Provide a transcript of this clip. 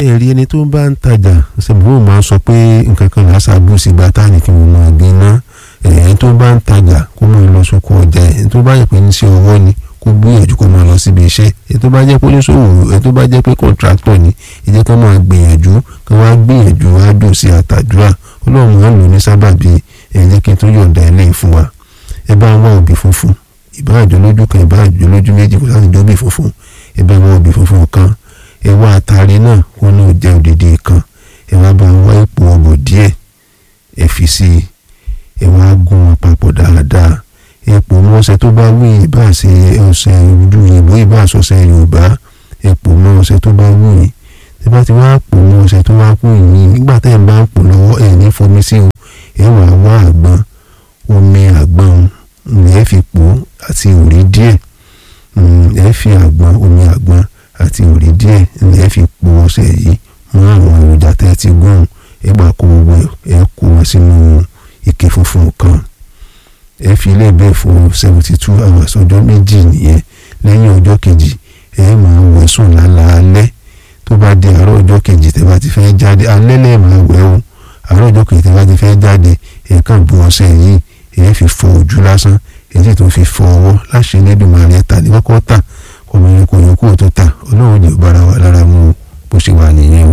ẹ̀rí ẹni tó bá ń tajà ṣèbúrò máa ń sọ pé nǹkan kan là á ṣàbù sí gbàtà ní kí wọ́n máa gbé ná ẹ̀yìn tó bá ń tajà kó máa lọ sóko ọjà ẹ̀yìn tó bá yẹ pé ní sí ọwọ́ ni kó gbìyànjú kó máa lọ síbi iṣẹ́ èyí tó bá jẹ́ pé oníṣòwò èyí tó bá jẹ́ pé kọ̀ǹtráktọ̀ ni ìjẹ́ ká máa gbìyànjú ká wá gbìyànjú á dùn sí àtàdúrà ọlọ́run máa ń lò ní sábàbí ẹ̀ jẹ́ kí n tó yọ̀ǹda ilé fún wa ẹ bá wá òbí funfun ìbá àjọ lójú kan ìbá àjọ lójú méjì kó láti jọ bí funfun ẹ bá wá òbí funfun kan ẹ wá àtàrí náà kó náà jẹ́ òdìdí kan ẹ wá bá wá ipò ọ̀bọ̀ díẹ̀ ẹ fi sí i ẹ wá gún wọn papọ̀ dáadáa epo mọ́ ọṣẹ tó bá wí ìbá ṣe ọṣẹ ojú ìbò ìbá ṣọṣẹ yorùbá epo mọ́ ọṣẹ tó bá wù yín tí bá ti wá pò mọ́ ọṣẹ tó wá kù yín nígbà tẹ́ ẹ̀ bá ń pò lọ́wọ́ ẹ̀ ní fomi sí o ẹ̀ wà wá àgbọn omi àgbọn ẹ̀ fi pò àti òrí díẹ̀ ẹ̀ fi àgbọn omi àgbọn àti òrí díẹ̀ ẹ̀ fi pò ọṣẹ yìí mọ́ àwọn èròjà tẹ́ ẹ ti gún ẹ̀ gbà kó gbogbo ẹ̀ kó wọn sínú ike funfun kan ẹ fi ilé bẹ́ẹ̀ fún seventy two hours ọjọ́ méjì nìyẹn lẹ́yìn ọjọ́ kejì ẹ máa wẹ̀ sùn lálaalẹ́ tó bá di àárọ̀ ọjọ́ kejì tẹ́ bá ti fẹ́ jáde alẹ́ lẹ́ẹ̀ máa wẹ̀ o àárọ̀ ọjọ́ kejì tẹ́ bá ti fẹ́ jáde ẹ kàn bu ọṣẹ yìí ẹ fi fọ ojú lásán èyí tó fi fọ ọwọ́ láṣẹ Elédùmarè ẹ tà ní kọ́kọ́ tà ọmọ yẹn kò yẹ kó o tó tà ọlọ́run jẹ́ bára wa lára mú bó ṣe wà nìyẹn o.